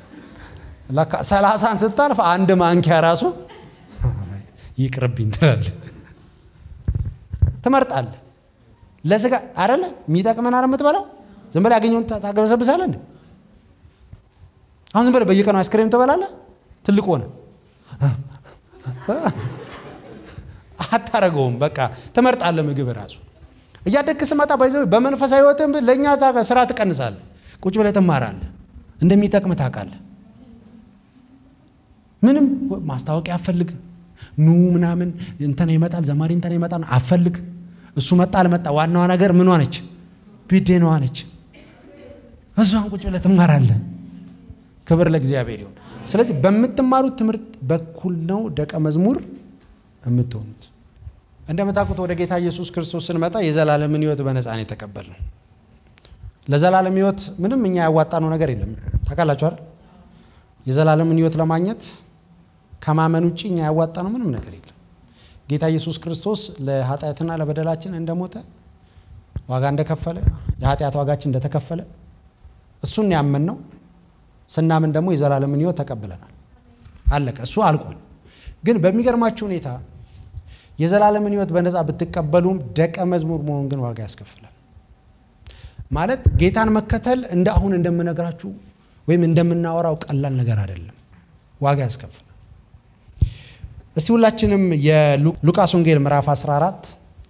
ለካ ሰላሳን ስታልፍ አንድ ማንኪያ ራሱ ይቅርብኝ ትላለህ፣ ትመርጣለህ። ለስጋ አይደለ የሚጠቅመን አረ የምትበላው ዝም ብለህ ያገኘውን ታገበሰብሳለህ እንዴ? አሁን ዝም ብለህ በየቀኑ አይስክሬም ትበላለህ። ትልቅ ሆነ አታረገውም። በቃ ትመርጣለህ። ምግብ ራሱ እያደግክ ስመጣ ባይዘ በመንፈሳዊ ሕይወትም ለእኛ ስራ ትቀንሳለህ። ቁጭ ብለህ ትማራለህ። እንደሚጠቅም ታውቃለህ። ምንም ማስታወቂያ አፈልግ ኑ ምናምን እንተና ይመጣል ዘማሪ እንተና ይመጣል አፈልግ እሱ መጣ አልመጣ ዋናዋ ነገር ምኗ ነች? ቢዴናዋ ነች። እሷን ቁጭ ብለህ ትማራለህ። ክብር ለእግዚአብሔር ይሁን። ስለዚህ በምትማሩት ትምህርት በኩል ነው ደቀ መዝሙር የምትሆኑት። እንደምታውቁት ወደ ጌታ ኢየሱስ ክርስቶስ ስንመጣ የዘላለምን ሕይወት በነፃ ነው የተቀበልነው። ለዘላለም ሕይወት ምንም እኛ ያዋጣነው ነገር የለም። ታውቃላችሁ አይደል? የዘላለምን ሕይወት ለማግኘት ከማመን ውጭ እኛ ያዋጣነው ምንም ነገር የለም። ጌታ ኢየሱስ ክርስቶስ ለኃጢአትና ለበደላችን እንደሞተ ዋጋ እንደከፈለ የኃጢአት ዋጋችን እንደተከፈለ እሱን ያመን ነው። ስናምን ደግሞ የዘላለምን ሕይወት ተቀብለናል። አለቀ። እሱ አልቋል። ግን በሚገርማችሁ ሁኔታ የዘላለምን ሕይወት በነፃ ብትቀበሉም ደቀ መዝሙር መሆን ግን ዋጋ ያስከፍላል። ማለት ጌታን መከተል እንደ አሁን እንደምነግራችሁ ወይም እንደምናወራው ቀላል ነገር አይደለም። ዋጋ ያስከፍላል። እስቲ ሁላችንም የሉቃስ ወንጌል ምዕራፍ 14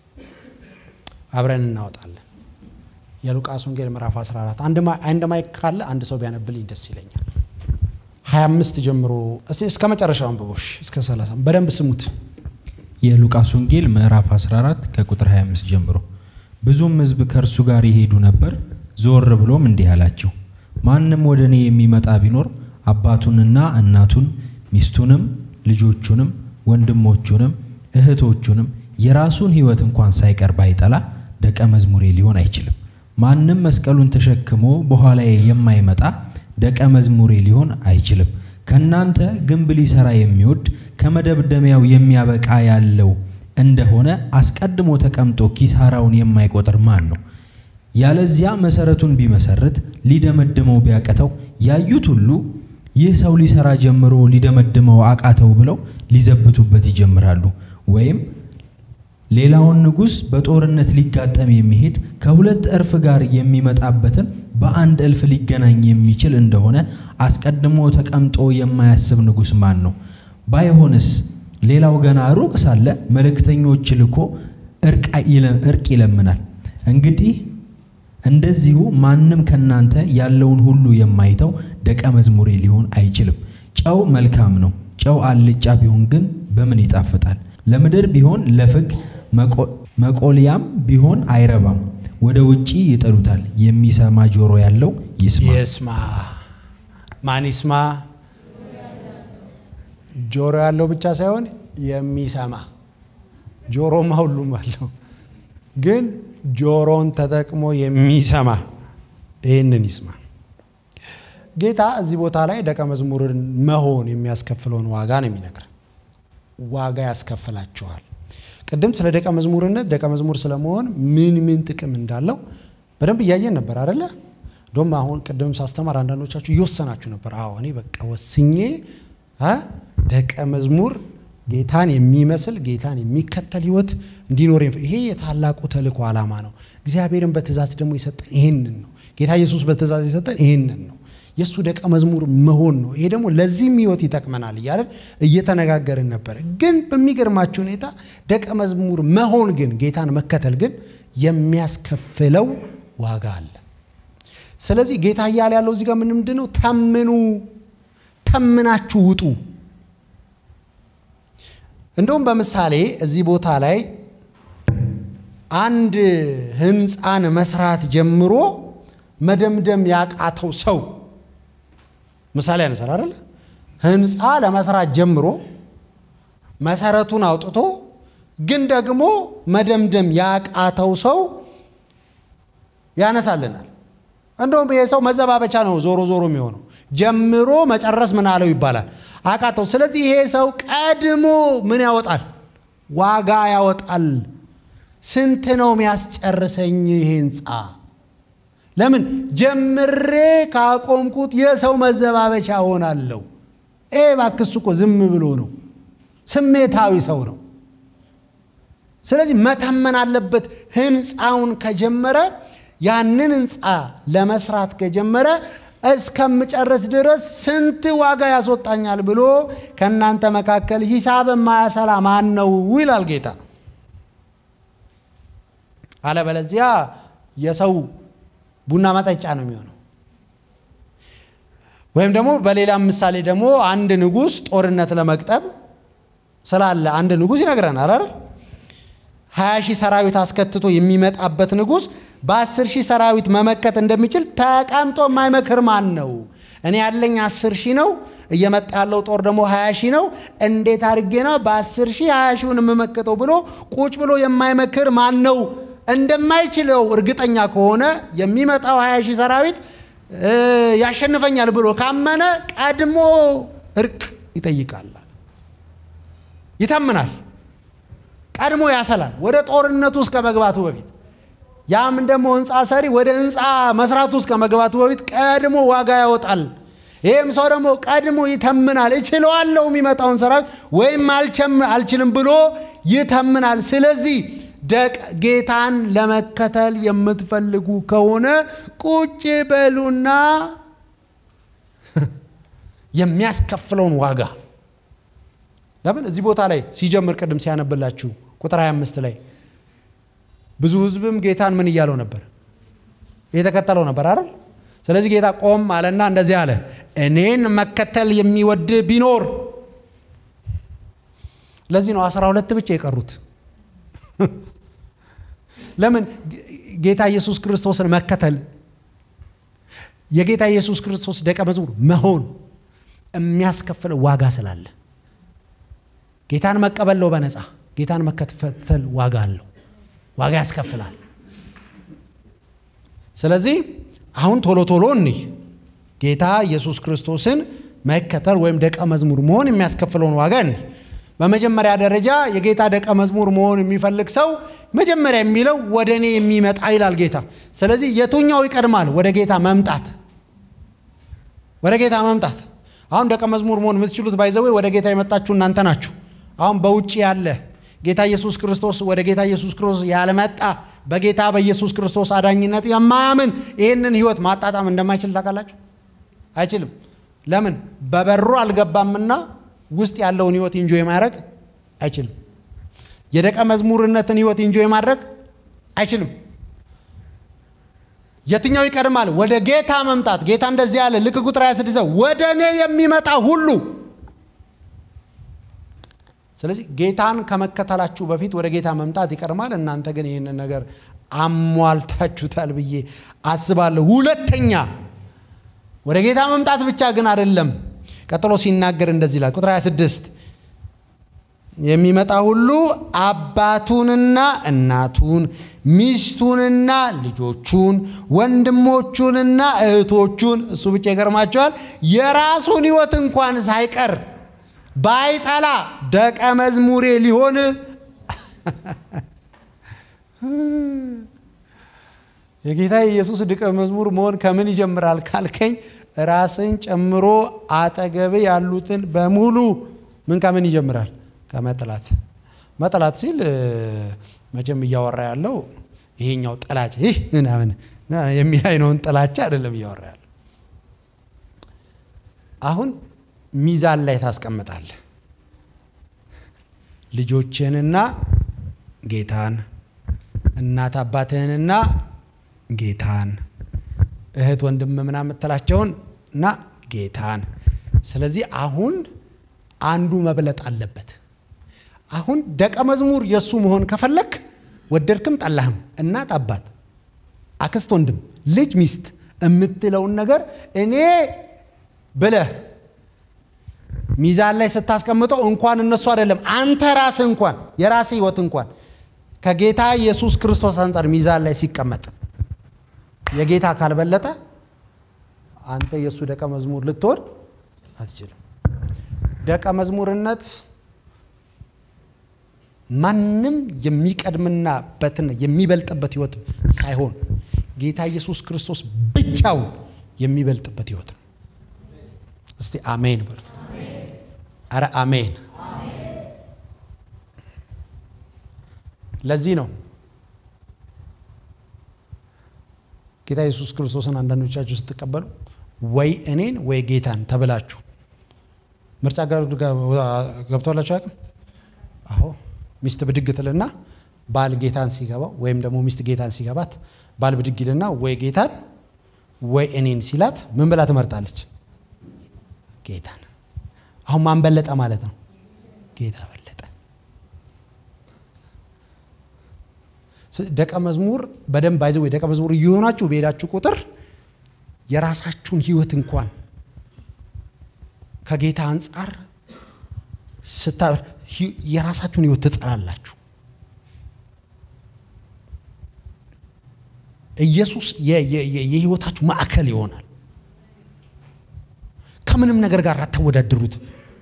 አብረን እናወጣለን። የሉቃስ ወንጌል ምዕራፍ 14 አንድ ማይክ ካለ አንድ ሰው ቢያነብልኝ ደስ ይለኛል። 25 ጀምሮ እስከ መጨረሻው አንብቦሽ እስከ 30 በደንብ ስሙት። የሉቃስ ወንጌል ምዕራፍ 14 ከቁጥር 25 ጀምሮ ብዙም ሕዝብ ከእርሱ ጋር ይሄዱ ነበር። ዞር ብሎም እንዲህ አላቸው፣ ማንም ወደ እኔ የሚመጣ ቢኖር አባቱንና እናቱን ሚስቱንም ልጆቹንም ወንድሞቹንም እህቶቹንም የራሱን ሕይወት እንኳን ሳይቀር ባይጠላ ደቀ መዝሙሬ ሊሆን አይችልም። ማንም መስቀሉን ተሸክሞ በኋላዬ የማይመጣ ደቀ መዝሙሬ ሊሆን አይችልም። ከእናንተ ግንብ ሊሰራ የሚወድ ከመደምደሚያው የሚያበቃ ያለው እንደሆነ አስቀድሞ ተቀምጦ ኪሳራውን የማይቆጥር ማን ነው? ያለዚያ መሰረቱን ቢመሰርት ሊደመድመው ቢያቅተው ያዩት ሁሉ ይህ ሰው ሊሰራ ጀምሮ ሊደመድመው አቃተው ብለው ሊዘብቱበት ይጀምራሉ። ወይም ሌላውን ንጉሥ በጦርነት ሊጋጠም የሚሄድ ከሁለት እርፍ ጋር የሚመጣበትን በአንድ እልፍ ሊገናኝ የሚችል እንደሆነ አስቀድሞ ተቀምጦ የማያስብ ንጉሥ ማን ነው? ባይሆንስ ሌላው ገና ሩቅ ሳለ መልእክተኞች ልኮ እርቅ ይለምናል። እንግዲህ እንደዚሁ ማንም ከናንተ ያለውን ሁሉ የማይተው ደቀ መዝሙሬ ሊሆን አይችልም። ጨው መልካም ነው። ጨው አልጫ ቢሆን ግን በምን ይጣፍጣል? ለምድር ቢሆን ለፍግ መቆሊያም ቢሆን አይረባም። ወደ ውጪ ይጥሉታል። የሚሰማ ጆሮ ያለው ይስማ። ይስማ። ማን ይስማ? ጆሮ ያለው ብቻ ሳይሆን የሚሰማ ጆሮማ ሁሉም አለው፣ ግን ጆሮን ተጠቅሞ የሚሰማ ይህንን ይስማ። ጌታ እዚህ ቦታ ላይ ደቀ መዝሙርን መሆን የሚያስከፍለውን ዋጋ ነው የሚነግር። ዋጋ ያስከፍላችኋል። ቅድም ስለ ደቀ መዝሙርነት ደቀ መዝሙር ስለመሆን ምን ምን ጥቅም እንዳለው በደንብ እያየን ነበር አደለ? እንደውም አሁን ቅድም ሳስተማር አንዳንዶቻችሁ እየወሰናችሁ ነበር። አዎ እኔ በቃ ወስኜ ደቀ መዝሙር ጌታን የሚመስል ጌታን የሚከተል ህይወት እንዲኖር ይሄ የታላቁ ተልእኮ ዓላማ ነው። እግዚአብሔርን በትእዛዝ ደግሞ የሰጠን ይሄንን ነው። ጌታ ኢየሱስ በትእዛዝ የሰጠን ይሄንን ነው። የእሱ ደቀ መዝሙር መሆን ነው። ይሄ ደግሞ ለዚህም ህይወት ይጠቅመናል እያለን እየተነጋገርን ነበር። ግን በሚገርማችሁ ሁኔታ ደቀ መዝሙር መሆን ግን ጌታን መከተል ግን የሚያስከፍለው ዋጋ አለ። ስለዚህ ጌታ እያለ ያለው እዚህ ጋር ምንድን ነው? ተምኑ፣ ተምናችሁ ውጡ። እንደውም በምሳሌ እዚህ ቦታ ላይ አንድ ህንፃን መስራት ጀምሮ መደምደም ያቃተው ሰው ምሳሌ ያነሳል አይደለ? ህንፃ ለመስራት ጀምሮ መሰረቱን አውጥቶ ግን ደግሞ መደምደም ያቃተው ሰው ያነሳልናል። እንደውም ይሄ ሰው መዘባበቻ ነው ዞሮ ዞሮ የሚሆነው ጀምሮ መጨረስ ምን አለው ይባላል አቃተው። ስለዚህ ይሄ ሰው ቀድሞ ምን ያወጣል? ዋጋ ያወጣል። ስንት ነው የሚያስጨርሰኝ ይሄ ህንፃ? ለምን ጀምሬ ካቆምኩት የሰው መዘባበቻ ሆናለሁ። ኤ እባክህ እሱ እኮ ዝም ብሎ ነው፣ ስሜታዊ ሰው ነው። ስለዚህ መተመን አለበት። ህንፃውን ከጀመረ ያንን ህንፃ ለመስራት ከጀመረ እስከምጨርስ ድረስ ስንት ዋጋ ያስወጣኛል ብሎ ከእናንተ መካከል ሂሳብ የማያሰላ ማን ነው ይላል ጌታ። አለበለዚያ የሰው ቡና መጠጫ ነው የሚሆነው። ወይም ደግሞ በሌላም ምሳሌ ደግሞ አንድ ንጉሥ ጦርነት ለመቅጠም ስላለ አንድ ንጉሥ ይነግረናል አይደል? ሀያ ሺህ ሰራዊት አስከትቶ የሚመጣበት ንጉሥ በአስር ሺህ ሰራዊት መመከት እንደሚችል ተቀምጦ የማይመክር ማን ነው? እኔ ያለኝ አስር ሺህ ነው፣ እየመጣ ያለው ጦር ደግሞ ሀያ ሺህ ነው። እንዴት አድርጌ ነው በአስር ሺህ ሀያ ሺውን የምመክተው ብሎ ቁጭ ብሎ የማይመክር ማን ነው? እንደማይችለው እርግጠኛ ከሆነ የሚመጣው ሀያ ሺህ ሰራዊት ያሸንፈኛል ብሎ ካመነ ቀድሞ እርቅ ይጠይቃል፣ ይተምናል፣ ቀድሞ ያሰላል ወደ ጦርነቱ እስከ መግባቱ በፊት ያም ደግሞ ህንፃ ሰሪ ወደ ህንፃ መስራቱ እስከ መግባቱ በፊት ቀድሞ ዋጋ ያወጣል። ይህም ሰው ደግሞ ቀድሞ ይተምናል። እችለዋለሁ የሚመጣውን ሰራዊት ወይም አልችልም ብሎ ይተምናል። ስለዚህ ደቅ ጌታን ለመከተል የምትፈልጉ ከሆነ ቁጭ በሉና የሚያስከፍለውን ዋጋ ለምን እዚህ ቦታ ላይ ሲጀምር ቅድም ሲያነብላችሁ ቁጥር 25 ላይ ብዙ ህዝብም ጌታን ምን እያለው ነበር? እየተከተለው ነበር አይደል? ስለዚህ ጌታ ቆም አለና እንደዚህ አለ፣ እኔን መከተል የሚወድ ቢኖር። ለዚህ ነው አስራ ሁለት ብቻ የቀሩት። ለምን ጌታ ኢየሱስ ክርስቶስን መከተል የጌታ ኢየሱስ ክርስቶስ ደቀ መዝሙር መሆን የሚያስከፍለው ዋጋ ስላለ ጌታን መቀበል ነው በነፃ ጌታን መከተል ዋጋ አለው ዋጋ ያስከፍላል ስለዚህ አሁን ቶሎ ቶሎ እኒህ ጌታ ኢየሱስ ክርስቶስን መከተል ወይም ደቀ መዝሙር መሆን የሚያስከፍለውን ዋጋ እኒህ በመጀመሪያ ደረጃ የጌታ ደቀ መዝሙር መሆን የሚፈልግ ሰው መጀመሪያ የሚለው ወደ እኔ የሚመጣ ይላል ጌታ። ስለዚህ የቱኛው ይቀድማል? ወደ ጌታ መምጣት። ወደ ጌታ መምጣት። አሁን ደቀ መዝሙር መሆን የምትችሉት ባይዘዌ ወደ ጌታ የመጣችሁ እናንተ ናችሁ። አሁን በውጭ ያለ ጌታ ኢየሱስ ክርስቶስ ወደ ጌታ ኢየሱስ ክርስቶስ ያልመጣ በጌታ በኢየሱስ ክርስቶስ አዳኝነት የማያምን ይህንን ህይወት ማጣጣም እንደማይችል ታውቃላችሁ። አይችልም። ለምን? በበሩ አልገባምና ውስጥ ያለውን ህይወት ኢንጆይ ማድረግ አይችልም። የደቀ መዝሙርነትን ህይወት ኢንጆይ ማድረግ አይችልም። የትኛው ይቀድማል? ወደ ጌታ መምጣት። ጌታ እንደዚህ ያለ ልክ ቁጥር 26 ወደ እኔ የሚመጣ ሁሉ። ስለዚህ ጌታን ከመከተላችሁ በፊት ወደ ጌታ መምጣት ይቀድማል። እናንተ ግን ይህንን ነገር አሟልታችሁታል ብዬ አስባለሁ። ሁለተኛ ወደ ጌታ መምጣት ብቻ ግን አይደለም። ቀጥሎ ሲናገር እንደዚህ ይላል ቁጥር 26 የሚመጣ ሁሉ አባቱንና እናቱን ሚስቱንና ልጆቹን ወንድሞቹንና እህቶቹን እሱ ብቻ ይገርማቸዋል የራሱን ህይወት እንኳን ሳይቀር ባይጠላ ደቀ መዝሙሬ ሊሆን የጌታ የኢየሱስ ደቀ መዝሙር መሆን ከምን ይጀምራል ካልከኝ ራስን ጨምሮ አጠገብ ያሉትን በሙሉ ምን ከምን ይጀምራል? ከመጥላት። መጥላት ሲል መቼም እያወራ ያለው ይሄኛው ጥላቻ ይህ ምናምን የሚል አይነውን ጥላቻ አይደለም እያወራ ያለው። አሁን ሚዛን ላይ ታስቀምጣለህ ልጆችህንና ጌታን፣ እናት አባትህንና ጌታን እህት ወንድም ምናምን የምትላቸውን እና ጌታን። ስለዚህ አሁን አንዱ መብለጥ አለበት። አሁን ደቀ መዝሙር የእሱ መሆን ከፈለክ ወደድክም ጠላህም፣ እናት አባት፣ አክስት፣ ወንድም፣ ልጅ፣ ሚስት የምትለውን ነገር እኔ ብለህ ሚዛን ላይ ስታስቀምጠው እንኳን እነሱ አይደለም አንተ ራስህ እንኳን የራስህ ህይወት እንኳን ከጌታ ኢየሱስ ክርስቶስ አንጻር ሚዛን ላይ ሲቀመጥ የጌታ ካልበለጠ አንተ የእሱ ደቀ መዝሙር ልትሆን አትችልም። ደቀ መዝሙርነት ማንም የሚቀድምና በትን የሚበልጥበት ህይወት ሳይሆን ጌታ ኢየሱስ ክርስቶስ ብቻውን የሚበልጥበት ህይወት ነው። እስቲ አሜን በሉ። አረ አሜን። ለዚህ ነው ጌታ ኢየሱስ ክርስቶስን አንዳንዶቻችሁ ስትቀበሉ ወይ እኔን ወይ ጌታን ተብላችሁ ምርጫ ጋር ገብቶላችሁ አያውቅም? አዎ ሚስት ብድግ ትልና ባል ጌታን ሲገባው ወይም ደግሞ ሚስት ጌታን ሲገባት ባል ብድግ ይልና ወይ ጌታን ወይ እኔን ሲላት ምን ብላ ትመርጣለች? ጌታን። አሁን ማን በለጠ ማለት ነው? ጌታ በለጠ። ደቀ መዝሙር በደንብ አይዘው ወይ ደቀ መዝሙር እየሆናችሁ በሄዳችሁ ቁጥር የራሳችሁን ህይወት እንኳን ከጌታ አንጻር ስታ የራሳችሁን ህይወት ትጠላላችሁ። ኢየሱስ የህይወታችሁ ማዕከል ይሆናል። ከምንም ነገር ጋር አታወዳድሩት።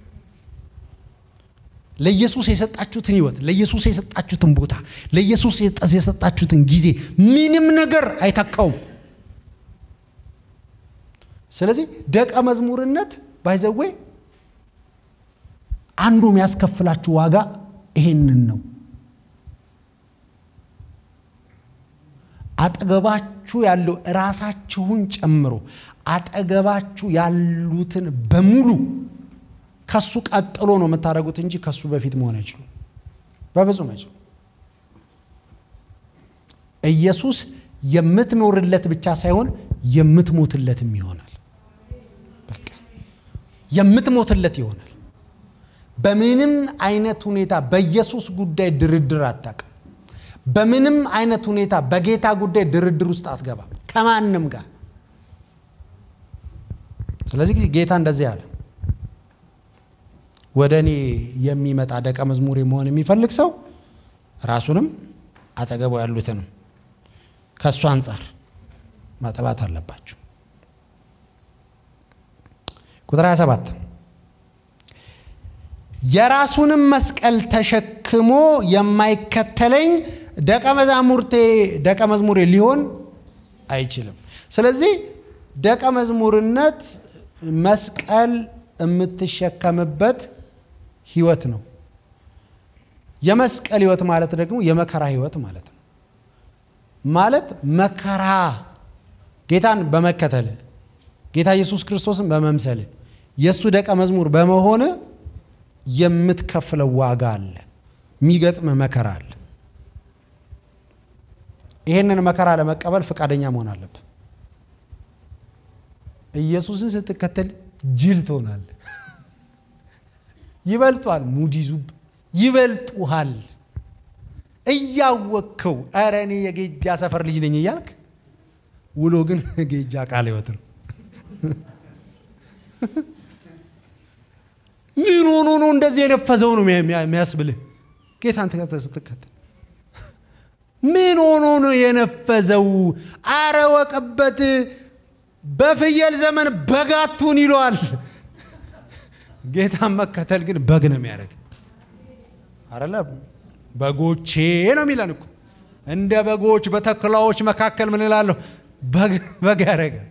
ለኢየሱስ የሰጣችሁትን ህይወት፣ ለኢየሱስ የሰጣችሁትን ቦታ፣ ለኢየሱስ የሰጣችሁትን ጊዜ ምንም ነገር አይተካውም። ስለዚህ ደቀ መዝሙርነት ባይዘዌ አንዱ የሚያስከፍላችሁ ዋጋ ይሄንን ነው። አጠገባችሁ ያለው ራሳችሁን ጨምሮ አጠገባችሁ ያሉትን በሙሉ ከሱ ቀጥሎ ነው የምታደርጉት እንጂ ከሱ በፊት መሆን አይችሉም። በብዙም አይችሉም። ኢየሱስ የምትኖርለት ብቻ ሳይሆን የምትሞትለትም ይሆናል። በቃ የምትሞትለት ይሆናል። በምንም አይነት ሁኔታ በኢየሱስ ጉዳይ ድርድር አታውቅም። በምንም አይነት ሁኔታ በጌታ ጉዳይ ድርድር ውስጥ አትገባም ከማንም ጋር። ስለዚህ ጌታ እንደዚህ አለ፣ ወደ እኔ የሚመጣ ደቀ መዝሙር መሆን የሚፈልግ ሰው ራሱንም አጠገቡ ያሉትንም ከእሱ አንጻር ማጥላት አለባቸው። ቁጥር 27 የራሱንም መስቀል ተሸክሞ የማይከተለኝ ደቀ መዛሙርቴ ደቀ መዝሙሬ ሊሆን አይችልም። ስለዚህ ደቀ መዝሙርነት መስቀል የምትሸከምበት ህይወት ነው። የመስቀል ህይወት ማለት ደግሞ የመከራ ህይወት ማለት ነው። ማለት መከራ ጌታን በመከተል ጌታ ኢየሱስ ክርስቶስን በመምሰል የእሱ ደቀ መዝሙር በመሆን የምትከፍለው ዋጋ አለ፣ የሚገጥም መከራ አለ። ይህንን መከራ ለመቀበል ፈቃደኛ መሆን አለብን። ኢየሱስን ስትከተል ጅል ትሆናል። ይበልጧል፣ ሙድ ይዙብ ይበልጡሃል። እያወቅከው ኧረ እኔ የጌጃ ሰፈር ልጅ ነኝ እያልክ ውሎ ግን ጌጃ ቃለ ሕይወት ነው። ምን ሆኖ ነው እንደዚህ የነፈዘው ነው የሚያስብልህ ጌታን ስትከተል ምን ሆኖ ነው የነፈዘው? አረ ወቅበት በፍየል ዘመን በጋቱን ይለዋል። ጌታን መከተል ግን በግ ነው የሚያደርግ አረለ በጎቼ ነው የሚለን እኮ እንደ በጎች በተኩላዎች መካከል ምን እላለሁ በግ ያደረጋል።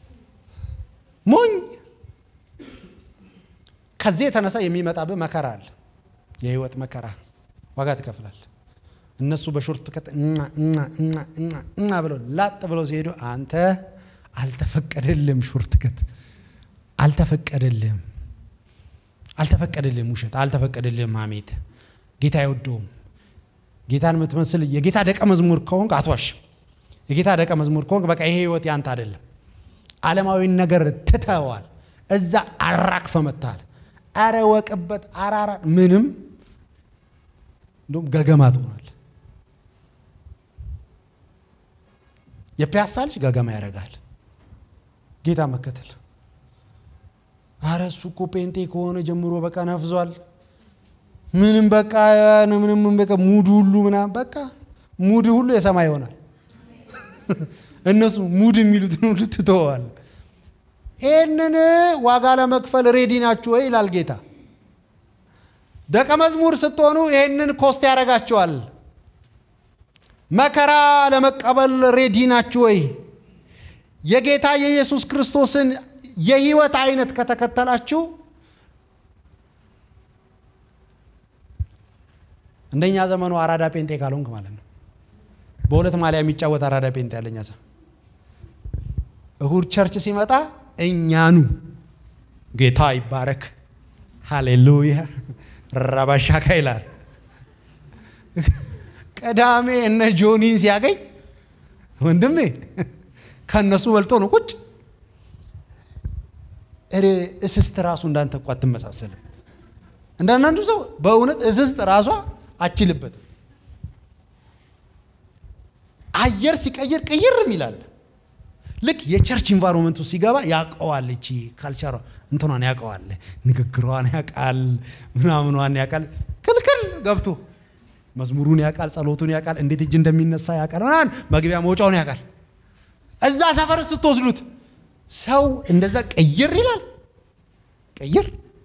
ሞኝ ከዚህ የተነሳ የሚመጣብህ መከራ አለ። የህይወት መከራ ዋጋ ትከፍላል። እነሱ በሾርት ከት እና ብለው ላጥ ብለው ሲሄዱ አንተ አልተፈቀደልም፣ ሾርት ከት አልተፈቀደልም፣ አልተፈቀደልም፣ ውሸት አልተፈቀደልም፣ ሐሜት ጌታ አይወደውም። ጌታን የምትመስል የጌታ ደቀ መዝሙር ከሆንክ አትዋሽም። የጌታ ደቀ መዝሙር ከሆንክ በቃ ይሄ ህይወት ያንተ አይደለም። ዓለማዊን ነገር ትተዋል። እዛ አራክፈ መታል። አረ ወቅበት አራራ ምንም እንደውም ገገማ ትሆናል። የፒያሳ ልጅ ገገማ ያደርጋል። ጌታ መከተል አረ እሱ እኮ ጴንጤ ከሆነ ጀምሮ በቃ ነፍዟል። ምንም በቃ ምንም በቃ ሙድ ሁሉ ምናምን በቃ ሙድ ሁሉ የሰማይ ይሆናል። እነሱ ሙድ የሚሉትን ሁሉ ትተዋል። ይህንን ዋጋ ለመክፈል ሬዲ ናችሁ ወይ ይላል ጌታ። ደቀ መዝሙር ስትሆኑ ይህንን ኮስት ያደርጋችኋል። መከራ ለመቀበል ሬዲ ናችሁ ወይ? የጌታ የኢየሱስ ክርስቶስን የህይወት አይነት ከተከተላችሁ እንደኛ ዘመኑ አራዳ ጴንጤ ካልሆንክ ማለት ነው። በሁለት ማሊያ የሚጫወት አራዳ ጴንጤ ያለኛ ሰው እሁድ ቸርች ሲመጣ እኛኑ ጌታ ይባረክ ሃሌሉያ ረባሻካ ይላል። ቅዳሜ እነ ጆኒን ሲያገኝ ወንድሜ ከእነሱ በልጦ ነው ቁጭ። እስስት ራሱ እንዳንተ እኮ አትመሳሰልም። እንዳንዳንዱ ሰው በእውነት እስስት ራሷ አችልበትም። አየር ሲቀይር ቅይር ይላል። ልክ የቸርች ኢንቫይሮንመንቱ ሲገባ ያውቀዋል። እቺ ካልቸሯ እንትኗን ያውቀዋል፣ ንግግሯን ያውቃል፣ ምናምኗን ያውቃል። ክልክል ገብቶ መዝሙሩን ያውቃል፣ ጸሎቱን ያውቃል፣ እንዴት እጅ እንደሚነሳ ያውቃል፣ ምናምን መግቢያ መውጫውን ያውቃል። እዛ ሰፈር ስትወስዱት ሰው እንደዛ ቅይር ይላል። ቅይር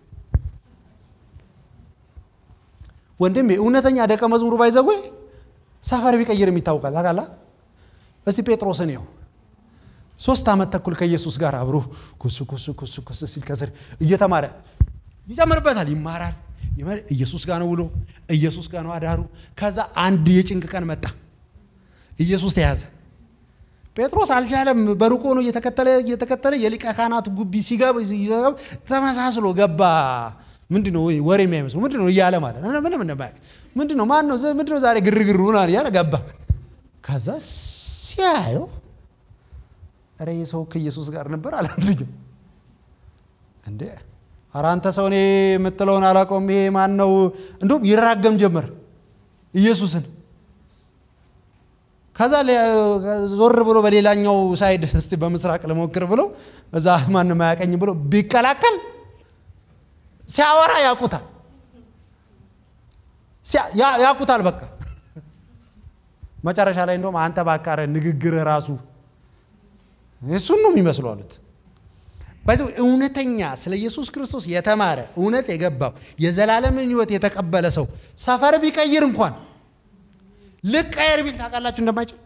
ወንድሜ፣ እውነተኛ ደቀ መዝሙሩ ባይዘጉ ሰፈር ቢቀይር የሚታወቃል። ታውቃለህ? እስቲ ጴጥሮስን ይኸው ሶስት ዓመት ተኩል ከኢየሱስ ጋር አብሮ ኩስ ኩስ ኩስ ኩስ ሲል ከስር እየተማረ ይጨምርበታል፣ ይማራል። ኢየሱስ ጋር ነው ውሎ፣ ኢየሱስ ጋር ነው አዳሩ። ከዛ አንድ የጭንቅ ቀን መጣ፣ ኢየሱስ ተያዘ። ጴጥሮስ አልቻለም። በሩቆ ነው እየተከተለ እየተከተለ የሊቀ ካህናት ጉቢ ሲገባ ተመሳስሎ ገባ። ምንድን ነው ወሬ የሚያይመስሉ ምንድን ነው እያለ ማለት ነው። ምንም እንደማያውቅ ምንድን ነው ማን ነው ምንድን ነው ዛሬ ግርግር ሆናል እያለ ገባ። ከዛ ሲያየው ኧረ ይህ ሰው ከኢየሱስ ጋር ነበር አለ ልጁ። እንዴ ኧረ አንተ ሰው እኔ የምትለውን አላውቀውም። ይሄ ማን ነው? እንዲሁም ይራገም ጀመር ኢየሱስን። ከዛ ዞር ብሎ በሌላኛው ሳይድ እስቲ በምስራቅ ልሞክር ብሎ እዛ ማንም አያቀኝም ብሎ ቢቀላቀል ሲያወራ ያውቁታል፣ ያውቁታል። በቃ መጨረሻ ላይ እንደውም አንተ ባካረ ንግግር ራሱ እሱን ነው የሚመስሉ አሉት። በዚህ እውነተኛ ስለ ኢየሱስ ክርስቶስ የተማረ እውነት የገባው የዘላለምን ሕይወት የተቀበለ ሰው ሰፈር ቢቀይር እንኳን ልቀየር ቢል ታውቃላችሁ እንደማይችል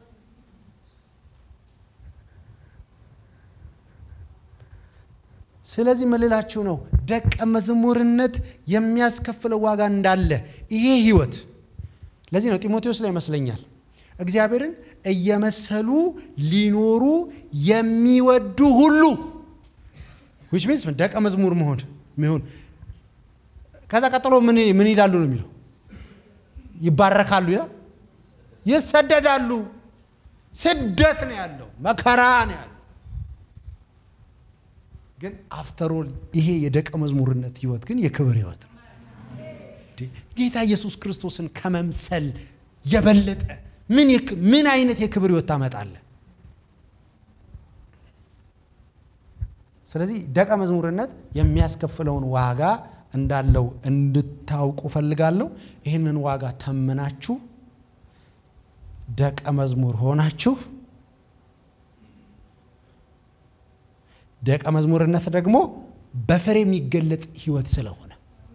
ስለዚህ ምልላችሁ ነው ደቀ መዝሙርነት የሚያስከፍለው ዋጋ እንዳለ ይሄ ህይወት ለዚህ ነው ጢሞቴዎስ ላይ ይመስለኛል እግዚአብሔርን እየመሰሉ ሊኖሩ የሚወዱ ሁሉ ዊች ሚንስ ደቀ መዝሙር መሆን ሚሆን ከዛ ቀጥሎ ምን ይላሉ ነው የሚለው ይባረካሉ ይላል ይሰደዳሉ ስደት ነው ያለው መከራ ነው ያለው ግን አፍተሮል ይሄ የደቀ መዝሙርነት ህይወት ግን የክብር ህይወት ነው ጌታ ኢየሱስ ክርስቶስን ከመምሰል የበለጠ ምን አይነት የክብር ህይወት ታመጣለ ስለዚህ ደቀ መዝሙርነት የሚያስከፍለውን ዋጋ እንዳለው እንድታውቁ ፈልጋለሁ ይህንን ዋጋ ተምናችሁ ደቀ መዝሙር ሆናችሁ ደቀ መዝሙርነት ደግሞ በፍሬ የሚገለጥ ህይወት ስለሆነ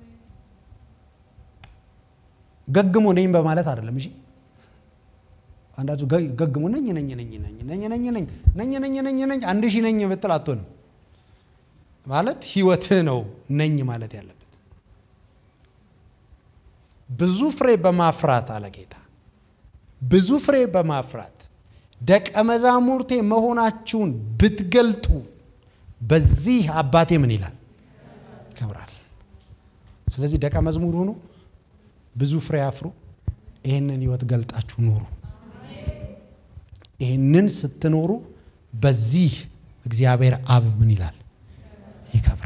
ገግሞ ነኝ በማለት አይደለም። እሺ አንዳቱ ገግሞ ነኝ ነኝ ነኝ ነኝ ነኝ ነኝ ነኝ ነኝ ነኝ ነኝ ነኝ አንድ ሺህ ነኝ ብትል አትሆንም። ማለት ህይወትህ ነው ነኝ ማለት ያለበት። ብዙ ፍሬ በማፍራት አለ ጌታ፣ ብዙ ፍሬ በማፍራት ደቀ መዛሙርቴ መሆናችሁን ብትገልጡ በዚህ አባቴ ምን ይላል ይከብራል። ስለዚህ ደቀ መዝሙር ሁኑ፣ ብዙ ፍሬ አፍሩ፣ ይህንን ህይወት ገልጣችሁ ኑሩ። ይህንን ስትኖሩ በዚህ እግዚአብሔር አብ ምን ይላል ይከብራል።